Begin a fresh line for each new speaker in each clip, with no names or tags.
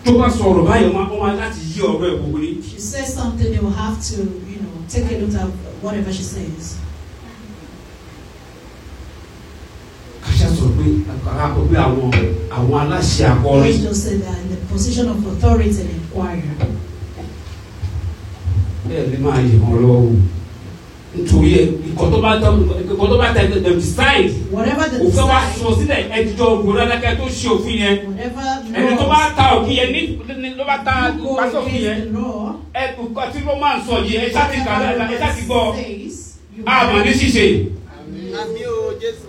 tó bá sọ̀rọ̀ báyìí wọ́n máa- wọ́n máa láti yí ọ̀rọ̀ ẹ̀ gbogbo ní.
If she says something, they will have to, you know, take a look at whatever she says.
kàṣà sọ pé àkọ́kọ́ pé àwọn àwọn aláṣẹ
Let's
akọrin
just say that in the position of authority and inquirer.
bẹ́ẹ̀ ni máa yẹ wọn lọ́wọ́ nítorí ẹ nǹkan tó bá tọ́ nǹkan tó bá tẹ ẹ decide
Whatever the
òfin wa
decide,
sọ sílẹ̀ ẹjọ́ ògbónálákẹ́ tó ṣe òfin yẹn
whatever
ẹni tó bá
laws
ta òfin yẹn ní ní- ló bá ta
go
pàṣẹ òfin yẹn
against the law,
ẹ nǹkan tí roman sọ yìí ẹ ṣáà ti kà á ẹ ṣáà ti gbọ́
says, you
àmọ́ ní ṣíṣe
àmì o jésù.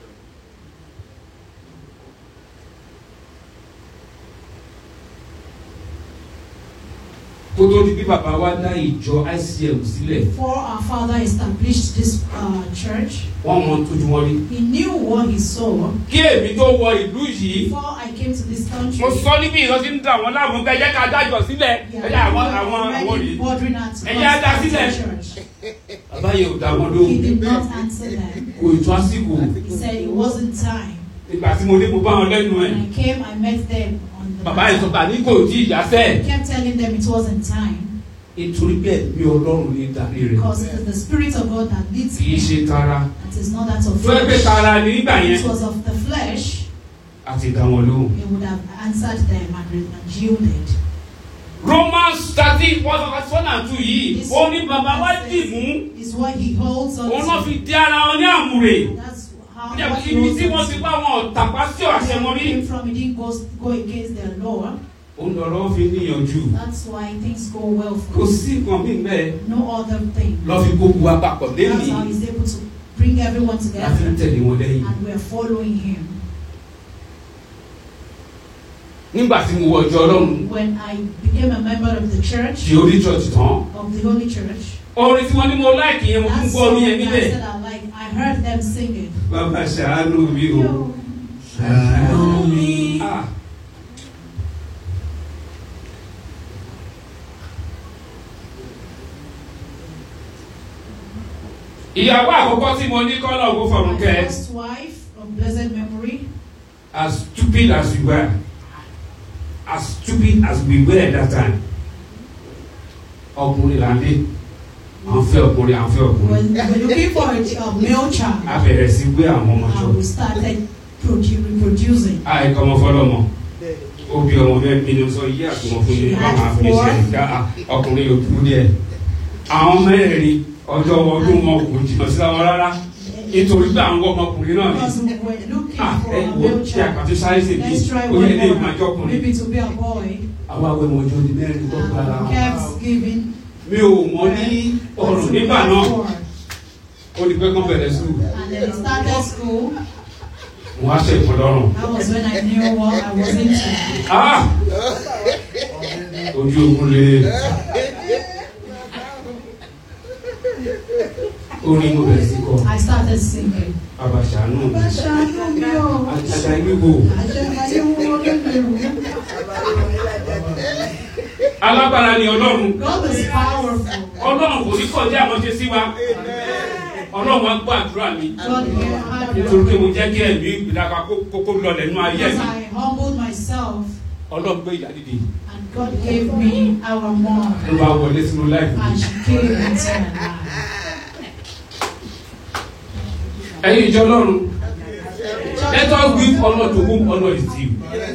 kó tó di bí bàbá wa dá ìjọ ICM sílẹ̀
Before our father established this uh, church,
wọ́n mọ tójú wọn rí
he knew what he saw.
kí èmi tó wọ ìlú yìí
Before I came to this country,
mo sọ níbi ìlọsí ń dà wọn láàmú ká ẹ jẹ́ ká dájọ́ sílẹ̀ ẹ jẹ́ àwọn àwọn àwọn
already
rèé
bordering at
Ẹ jẹ́ á dá sílẹ̀.
church.
bàbá yẹn ò dá wọn
He
lóhùn
did not answer them.
kò ètò àsìkò
He said it wasn't time.
ìgbà tí mo dé mo bá wọn lẹ́nu ẹ̀
When I came, I met them on the
bàbá yẹn sọ pé àní kò tí ì yá
I
sẹ́ẹ̀
kept telling them it wasn't time
nítorí bẹ́ẹ̀ bí ọlọ́run ní darí rẹ̀
because it is the Spirit of God that leads
kì í
me.
ṣe tara
It is not that of
tó ẹgbẹ́
flesh.
tara ní nígbà yẹn
It was of the flesh.
àti dá wọn lóhùn.
He would have answered them and, re- and yielded.
Romans thirteen one verse one and two yìí
This
ó ní bàbá wa dì mú
Is what he holds on
òun náà
to.
fi di ara wọn ní àmúre
That's how
Ní
what he
ibi
holds
tí wọ́n
on
ti
to.
bá wọn tàpá sí ọ̀ṣẹ́ mọ́ rí
came from, he didn't go, go against their law.
òun lọ́rọ́ fi níyànjú
That's why things go well
kò
for him.
sí nǹkan mí bẹ́ẹ̀
No other thing.
lọ́ fi gbogbo wa papọ̀
That's
lẹ́nìí
how he's able to bring everyone
láti ń
together.
tẹ̀lé wọn lẹ́yìn.
And we're following him.
nígbà tí mo wọ ọjọ́ ọlọ́run
When I became a member of the church,
tí orí church tán
of the Holy Church,
orin tí wọ́n ní mo láìkì yẹn mo tún
that
gbọ́
song
orin yẹn
that I
níbẹ̀.
said I like, I heard them singing.
bàbá ṣàánú mi o
Yo,
ṣàánú mi. Ah. ìyàwó àkọ́kọ́ tí mo ní kọ́lọ̀ owó fọ̀rùn
my
kẹ́
first wife of blessed memory,
as stupid as we were as stupid as we were at that time ọkùnrin là ń dé à ń fẹ́ ọkùnrin à ń fẹ́
we're,
ọkùnrin
we're looking for a, a male
a
child.
bẹ̀rẹ̀ sí gbé àwọn ọmọ jọ
And we started produ- reproducing.
àìkọ́ ọmọ fọlọ́mọ ó bí ọmọ bẹ́ẹ̀ bí ni sọ yí àtúmọ̀ fún yín bá máa fi ṣe ìdá ọkùnrin yòókù díẹ̀ àwọn mẹ́rẹ̀ẹ̀rin ọjọ́ ọdún wọn kò jìnnà síra wọn rárá nítorí pé àwọn ọmọkùnrin náà ni
Because we were looking
ah
for
ẹ
a
wo
male
tí àkàtú
child.
sáré sì bí
Let's try
ó yẹ
one
ilé ìmọ̀
more.
àjọkùnrin
Maybe to be a boy.
àwọn awẹ́mọ̀ ọjọ́ di mẹ́rin tó gba ara wọn.
Kept giving.
mi ò mọ ní ọrùn nígbà náà ó di pé kán bẹ̀rẹ̀ sùn
And then I started school.
mo wá ṣe ìfọdọ́rùn.
That was when I knew what I was into.
ah ojú ogun le orin mo bẹ̀rẹ̀ sí kọ
I started singing.
abàṣánù mi àjàgà ìgbò alágbára ni ọlọ́run
God is powerful.
ọlọ́run kò ní kọjá àwọn ṣe sí wa ọlọ́run á gbọ́ àdúrà mi
God heard
nítorí
me.
pé mo jẹ́ kí ẹ̀mí ìgbìdàkà kókó lọlẹ̀ nínú ayé
Because
mi
I humbled myself
ọlọ́run gbé ìyá dìde
and God gave me our mom.
ló bá wọlé sínú láìpẹ́
And she came into my life.
ẹ̀yin ìjọ ọlọ́run let us give honour to whom honour is due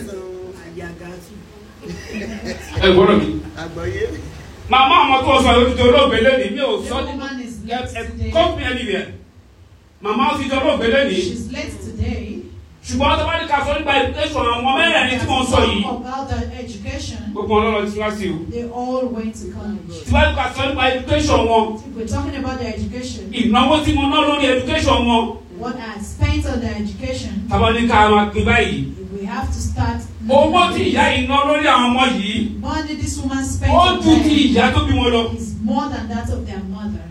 ẹ gbọ́dọ̀ mi
àgbọ̀yé
màmá àwọn tó sọ yóò ti di olóògbé lónìí mi ò
The
sọ ní
woman is
ẹ
late
ẹ
today.
come me anywhere màmá ó ti di olóògbé lónìí
She's late today.
ṣùgbọ́n tó bá ní ká sọ nípa education àwọn ọmọ mẹ́rẹ̀ẹ̀rin tí wọ́n sọ yìí
Talk about their education.
gbogbo wọn lọ́lọ́ ti wá sí o
They all went to college.
tí wọ́n ní ká sọ nípa education wọn
If we're talking about their education,
ìnáwó tí mo ná lórí education wọn
what I spent on their education,
tábà ní ká máa pín báyìí
we have to start.
owó tí ìyá yìí ná lórí àwọn ọmọ yìí
Money this woman spent
ó
on
ju ti
them
ìyá tó bí wọn lọ.
is more than that of their mother.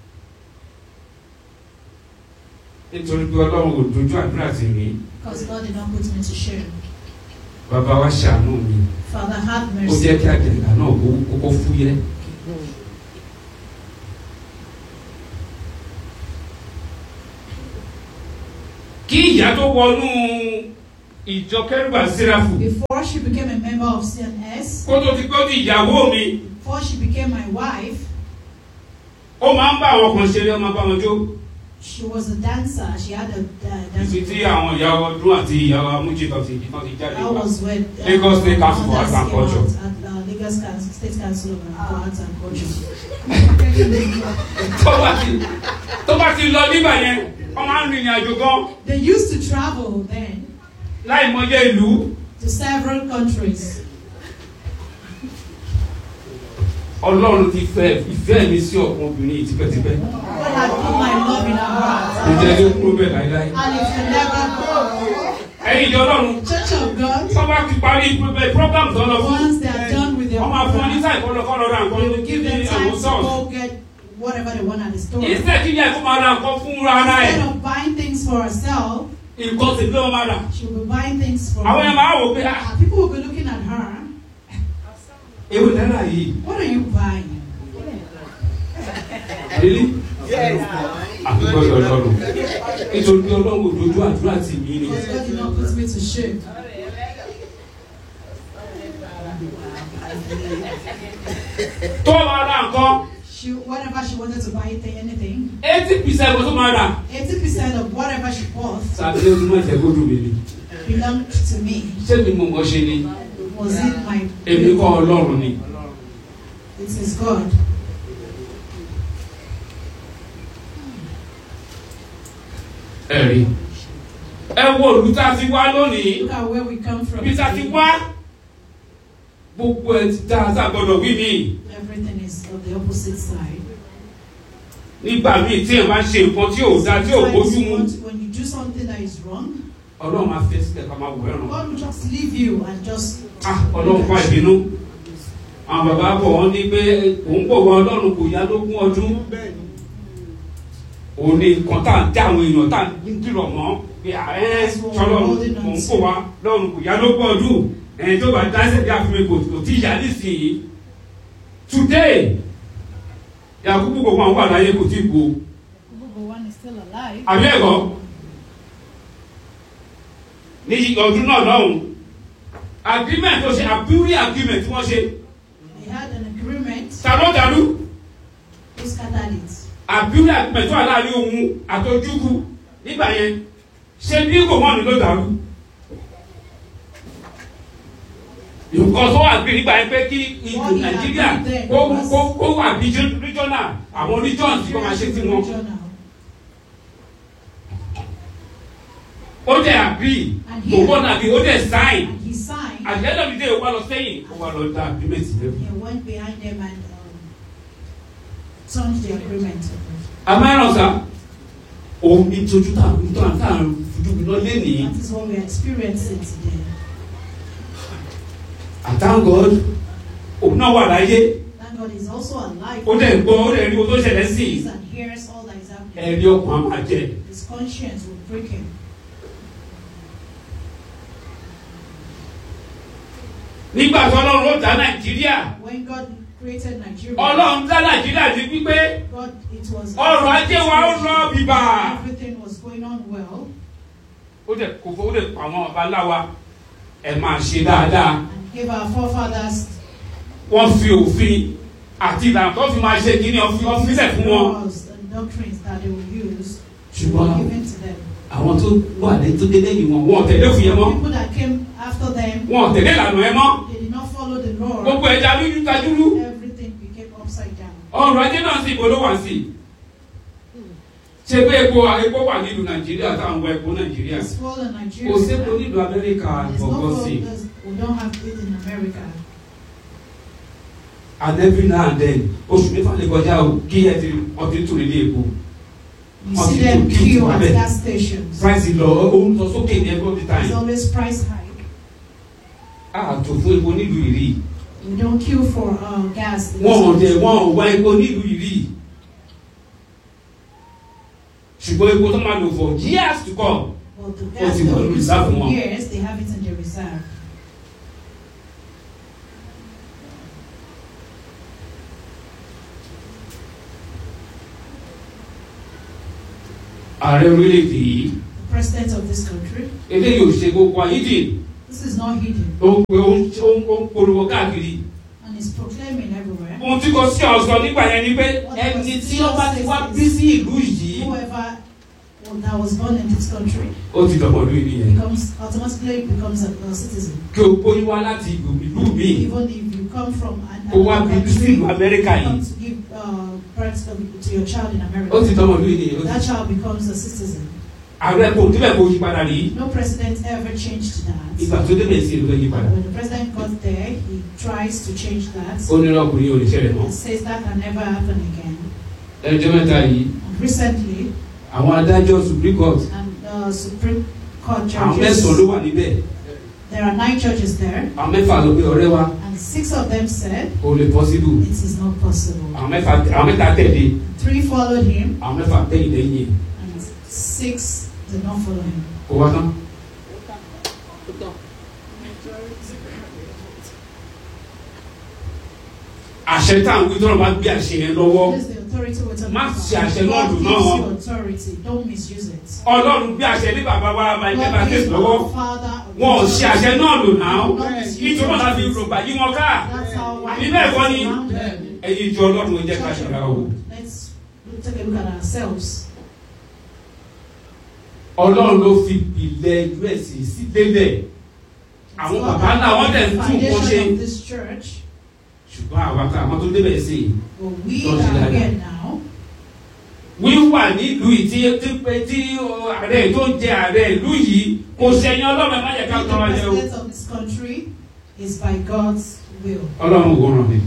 nítorí pé ọlọ́run ò dojú àdúrà tì mí
Because God did not put me to shame.
bàbá wa ṣàánú mi
Father, have
ó
mercy.
jẹ́ kí àjẹ̀gà náà kó kókó fúyẹ́. kí ìyá tó wọnú ìjọ kẹrùbà síráfù
Before she became a member of CNS,
kó tó ti pé ó di ìyàwó mi
before she became my wife,
ó máa ń bá àwọn kan ṣeré ó máa bá wọn jó
she was a dancer. She had a uh, dance.
ibi tí àwọn ìyàwó ọdún àti ìyàwó amújì kan ti kan ti jáde
That
wá
was when uh,
Lagos State Council for
others
Arts and
came
Culture.
out At, uh, Lagos Council, State Council of uh, Arts and Culture.
tó bá ti tó bá ti lọ nígbà yẹn wọ́n máa ń rìnrìn àjò gan
They used to travel then
láì mọyé ìlú
to several countries.
ọlọ́run ti fẹ́ ìfẹ́ mi sí ọ̀pọ̀ obìnrin yìí tipẹ́tipẹ́
God had put my love in her heart,
ìjẹ́ ló kúrò bẹ́ẹ̀ láíláí
and it will never go.
ẹ̀yin ìjọ ọlọ́run
Church of God,
wọ́n bá ti parí pé program tó lọ fún
once they are done with their
wọ́n máa fún ọ ní
program,
sáì kọ́ lọ kọ́ lọ ra nǹkan
they will give them
ní
time
àwọn
to
sọ́ọ̀sì
go get whatever they want at the store.
ìṣe kí ni ẹ̀kọ́ máa ra nǹkan fún ara ẹ̀
Instead of buying things for herself,
nǹkan sì ló máa rà
she will be buying things for
àwọn yẹn
her.
máa wò pé ah
And people will be looking at her.
èwo náírà yìí
What are you buying?
délé
Yes.
àfikọ́ yọ ọlọ́run nítorí pé ọlọ́run òdodo àdúrà tì mí ni
Because God did not put me to shame.
tó máa ra nǹkan
She, whatever she wanted to buy, th- anything,
eighty percent tó máa rà
80% of whatever she bought
sàbí ọdún máa jẹ́ kó dùn mí ni
belonged to me.
ṣé mi mọ̀ mọ́ ṣe ni
Was it my
èmi kọ́ ọlọ́run ni
It is God.
ẹ̀rí ẹ wo òlù tá a ti wá lónìí
Look at where we come from.
ibi tá a ti wá gbogbo ẹ ti dá a sá gbọdọ̀ wí mi
Everything is of the opposite side.
nígbà míì tí ẹ bá ṣe nǹkan tí ò dá tí ò bójú
Sometimes
mu
when- when you do something that is wrong,
ọlọ́run máa fẹ́ sílẹ̀ ká máa wò ẹ̀ràn
God will just leave you and just
ah ọlọ́run fà ìbínú àwọn bàbá bọ̀ wọ́n ní pé òun pò wọ́n ọlọ́run kò yá lógún ọdún
Bẹ́ẹ̀ni.
òun ní nǹkan tá à ń dá àwọn èèyàn tá à ń dìrọ̀ mọ́ pé ààrẹ sọlọ́run òun pò wá lọ́run kò yá lógún ọdún ẹni tó bá dáṣẹ̀ bí àfihàn kò kò tí ì yá nísìnyí today yakubu gbogbo àwọn wà láyé kò tí ì gbó
Google one is still alive.
àbí ẹ̀kọ́ ní ọdún náà lọ́hùn agreement tó ṣe àbúrí agreement tí wọ́n ṣe
They had an agreement.
ta ló dàrú
Who scattered it?
àbúrí agreement tó wà láàrin òun àtọ́júkú nígbà yẹn ṣe bí kò mọ́ni ló dàrú nǹkan tó wà gbé nígbà yẹn pé kí ìlú nàìjíríà kó kó kó wà bí regional àwọn regions tí wọ́n máa ṣe sí wọn
Regional.
ó dẹ̀ agree kò gbọ́dọ̀ agree ó dẹ̀ sign.
And he signed.
at the end of the day o wa lọ sẹ́yìn o wa lọ da agreement yẹn.
He went behind them and um, turned the agreement.
amáyọ̀rọ̀ sá òun ní tójú tá à ń tó à ń tà ń fojú mi lọ lẹ́nìí
That is what we are experiencing today.
I thank God òun náà wà láyé
Thank God is also alive.
ó dẹ̀ ń gbọ́ ó dẹ̀ rí o tó ṣẹlẹ̀ sí i
Sees and hears all that is happening.
ẹ̀rí ọkàn á máa jẹ
His conscience will break him.
nígbà tó ọlọ́run ó dá nàìjíríà
When God created Nigeria,
ọlọ́run dá nàìjíríà ní pípé
God, it was
ọrọ̀ ajé wa ó lọ bíbà
everything was going on well,
ó dẹ̀ kò fọ́ ó dẹ̀ pa àwọn ọba láwa ẹ̀ máa ṣe dáadáa
and gave our forefathers
wọ́n fi òfin àti ìlànà tó fi máa ṣe kíní ọ́fíìsẹ̀ fún wọn.
laws and doctrines that they will use
ṣùgbọ́n
were given to them.
àwọn tó wà ní tó dé lẹ́yìn wọn wọn ò tẹ̀lé òfin yẹn mọ́
People that came after them,
wọn ò tẹ̀lé ìlànà yẹn mọ́
they did not follow the law.
gbogbo ẹja lójú tajúrú
Everything became upside down.
ọrọ̀ ajé náà sì ibo ló wà sí ṣe pé epo epo wà nílùú nàìjíríà táwọn wọ epo nàìjíríà
It's full in Nigeria.
kò sépo nílùú amẹ́ríkà
There's no
gbọ̀ngàn sí
gold, there's- we don't have it in America.
and every now and then oṣù mẹ́fà lè kọjá o kí ẹ ti ọtí tún nílé epo
You
Oh,
see
you
them
took it
queue
to
at
Abel.
gas stations.
price lọ ohun lọ sókè ní every
There's
time
always price hike.
àtò fún epo nílùú ìrì
We don't queue for uh, gas.
wọn ò dẹ̀ wọn ò wá epo nílùú ìrì ṣùgbọ́n epo tó máa lò for years to come
But the
Ó
gas
ti
they
wà
will
lórí
use
reserve
for
wọn.
years, they have it in the reserve.
ààrẹ orílẹ̀-èdè yìí
The president of this country.
eléyìí ò ṣe gbogbo ayídì
This is not hidden
ó ń pe ó ń ó ń- ó ń polówó káàkiri
and is proclaiming everywhere.
ohun tí kò sí ọ̀sán nígbà yẹn ni pé ẹni tí ó bá ti wá bí sí ìlú yìí
Whoever that was born in this country
ó ti dọ̀pọ̀ lórí nìyẹn
becomes automatically becomes a, a citizen.
kí o bóyú wá láti ìlú ìlú míì
Even if you come from an,
kó wá bí
another
sí
country,
ìlú Amẹ́ríkà
you
yìí
come to give uh, birth to, to your child in
ó
America.
ti dọ̀pọ̀ lórí nìyẹn ó ti-
That child becomes a citizen.
ààrẹ kò débẹ̀ kó yí padà rí
No president ever changed that.
ìgbà tó débẹ̀ sí ìlú yí padà
When the president got there, he tries to change that.
ó ní ọkùnrin ò lè ṣẹlẹ̀ mọ́
and says that can never happen again.
ẹjọ́ mẹ́ta yìí
And recently,
àwọn adájọ́ Supreme Court
and the Supreme Court
àwọn mẹ́sàn-án ló
judges,
wà níbẹ̀
there are nine judges there,
àwọn mẹ́fà ló pé ọ̀rẹ́ wa
and six of them said
kò lè possible
it is not possible.
àwọn mẹ́fà àwọn mẹ́ta tẹ̀lé
Three followed him,
àwọn mẹ́fà tẹ̀yìn lẹ́yìn
and six did not follow him.
kó wá tán. àṣẹ tá à ń wí tọ́lọ́ bá gbé àṣẹ yẹn lọ́wọ́
This is the authority we're talking
Má
about.
ṣe àṣẹ náà
God
lò
gives
náà.
you authority. Don't misuse it.
ọlọ́run gbé àṣẹ ní bàbá wa Michael
God
Baptist
gives
lọ́wọ́
our Father
wọn ò ṣe àṣẹ náà lò náà
Don't misuse
nítorí wọn láti
it.
rògbà yí wọn ká
That's how why
Àbí bẹ́ẹ̀ kọ́ ni?
around them.
ẹ̀yin ìjọ ọlọ́run ẹ jẹ́ ká ṣe ra o.
Let's take a look at ourselves.
ọlọ́run ló fi ìpìlẹ̀ us sí lélẹ̀ àwọn bàbá ńlá wọn dẹ̀ ń tún nǹkan ṣe
foundation of this church,
ṣùgbọ́n àwa kan àwọn tó débẹ̀ sí i
but we
Don't do
are
that.
here now.
wíwà nílùú yìí tí tí pé tí ọ, ààrẹ tó ń jẹ ààrẹ ìlú yìí kò ṣẹyìn ọlọ́run ẹ má yẹ ká
Being
tọ́ wa
the
jẹ o.
president of this country is by God's will.
ọlọ́run wò ràn mí.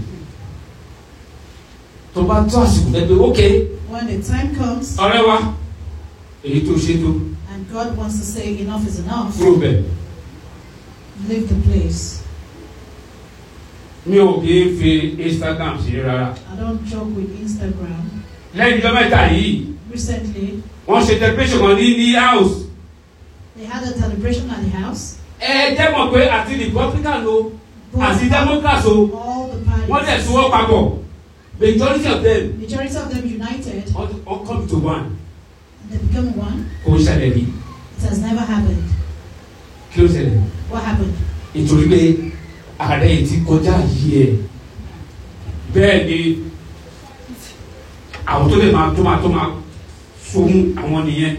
tó bá tó àsìkò fẹ́ pé ókè
When the time comes
ọ̀rẹ́ wa èyí tó ṣe tó
and God wants to say enough is enough,
kúrò bẹ̀.
leave the place.
mi ò kì í fi Instagram ṣe rárá.
I don't joke with Instagram.
lẹ́yìn ìjọ mẹ́ta yìí
Recently,
wọ́n ṣe celebration kan ní ní house.
they had a celebration at the house.
ẹ jẹ́ mọ̀ pé àti Republican o
Both
àti Democrats o
all the parties,
wọ́n dẹ̀ sowọ́ papọ̀ majority of them
majority of them united,
all all come to one
they became one.
kò ń ṣẹlẹ̀ ní
It has never happened.
kí ló ṣẹlẹ̀
What happened?
nítorí pé ààrẹ yìí ti kọjá yìí ẹ̀ bẹ́ẹ̀ ni àwọn tó lè máa tó máa tó máa fún àwọn nìyẹn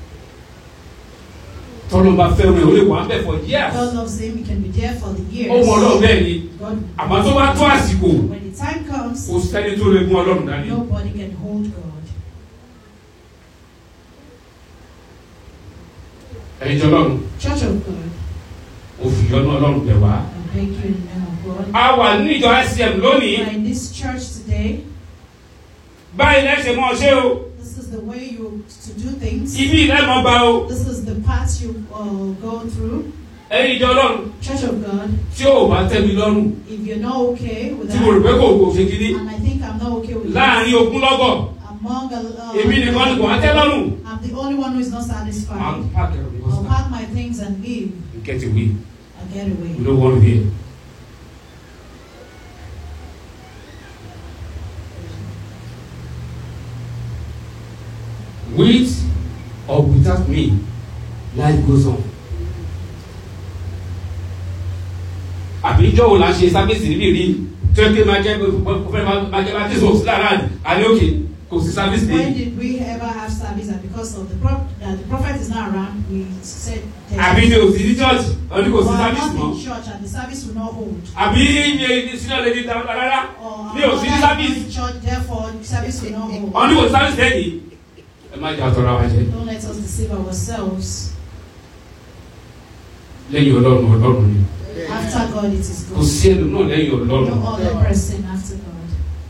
tọ́lọ́ bá fẹ́ rẹ̀ ó lè wà ń bẹ̀ for years
God loves him. He can be there for the years.
ó mọ ọlọ́run bẹ́ẹ̀ ni
God,
àmọ́ tó bá tó àsìkò
when the time comes,
kò sẹ́ni tó lè mú ọlọ́run dání.
nobody can hold God.
ẹ̀yin jọ lọ́run
Church of God,
ó fi yọ́nú ọlọ́run bẹ̀ wá.
I beg you in the name of God.
a wà ní ìjọ ICM lónìí
We are in this church today.
báyìí lẹ́sẹ̀ mọ́ ṣé o
This is the way you to do things.
ibi ìlẹ́mọ̀ bá o
This is the path you uh, go through.
ẹ̀yin ìjọ lọ́run
Church of God,
tí ò bá tẹ́ mi lọ́rùn
if you're not okay with
tí mo rò
that,
pé kò kò ṣe kíní
and I think I'm not okay with
láàrin
that,
ogún lọ́gọ̀
among a, uh,
èmi nìkan ni kò wá tẹ́ lọ́rùn.
I'm the only one who is not
máa
satisfied.
pàkì ẹ̀rọ mi
I'll
kọ́sítà
pack my things and leave.
get away
I'll get away.
we don't want to hear. with or without me life goes on. àbí ìjọ wo la ń ṣe sábẹ́sì níbí rí tó yẹ kí máa jẹ́ fẹ́ máa jẹ́ máa tẹ̀sán òsì lára àní òkè kò sí sábẹ́sì
When
níbí.
did we ever have service and because of the prop that the prophet is not around, we said there's-
àbí ní òsì ní church ọdún kò
Well,
sí
I'm
sábẹ́sì
not
mọ́.
in church and the service will not hold.
àbí ní sínú ọ̀lẹ́ ní ìdáwọ́ rárá
Or
ní òsì ní
I'm not
sábẹ́sì.
in church, therefore service will not hold.
ọdún kò sí sábẹ́sì lẹ́yìn. ẹ má jà tọrọ àwọn jẹ
Don't let us deceive ourselves.
lẹ́yìn ọlọ́run ọlọ́run ni
After God, it is
kò
God.
sí ẹnu náà lẹ́yìn ọlọ́run.
No other person after God.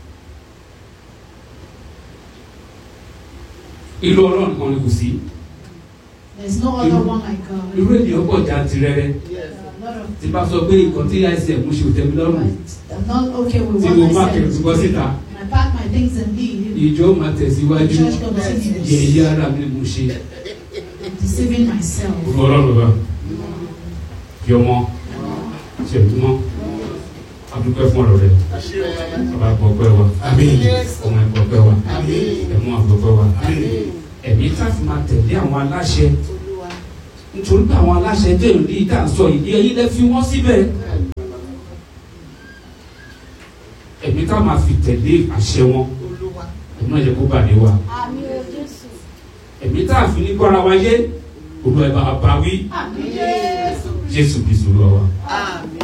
irú ọlọ́run kan ni kò sí.
There's no other one like God.
irú ènìyàn pọ̀ jantirẹrẹ
There are a lot of
tí bá sọ pé nǹkan tí ICM ṣe ò tẹ́mi lọ́rùn
but I'm not okay with
tí
what
mo
I
má
said.
kẹ̀rù bọ́ síta
And I pack my things and leave.
ìjọ máa tẹ̀síwájú
Church continues.
yẹ̀yẹ́ ara mi mo ṣe.
I'm deceiving myself.
olú ọlọ́run bá fi ọmọ ṣe ìtumọ̀ adúpẹ́ fún ọ̀rọ̀ rẹ̀ bàbá gbọ́pẹ́ wa
Àmín.
ọmọ ẹ̀ gbọ́pẹ́ wa
Àmín.
ẹ̀mú àgbọ̀pẹ́ wa
Àmín.
ẹ̀mí tá a fi máa tẹ̀lé àwọn aláṣẹ nítorí pé àwọn aláṣẹ tó èrò yìí tá à ń sọ yìí ẹ̀yin lẹ fi wọ́n síbẹ̀ ẹ̀mí ká máa fi tẹ̀lé àṣẹ wọn
Olúwa.
ẹ̀mí náà yẹ kó bàdé wa
Àmín o Jésù.
ẹ̀mí tá a fi ní gbọ́ra wa yé olú ẹ̀ bá a bá wí
Àmín Jésù.
Jésù Kristu lọ wa.
Àmín.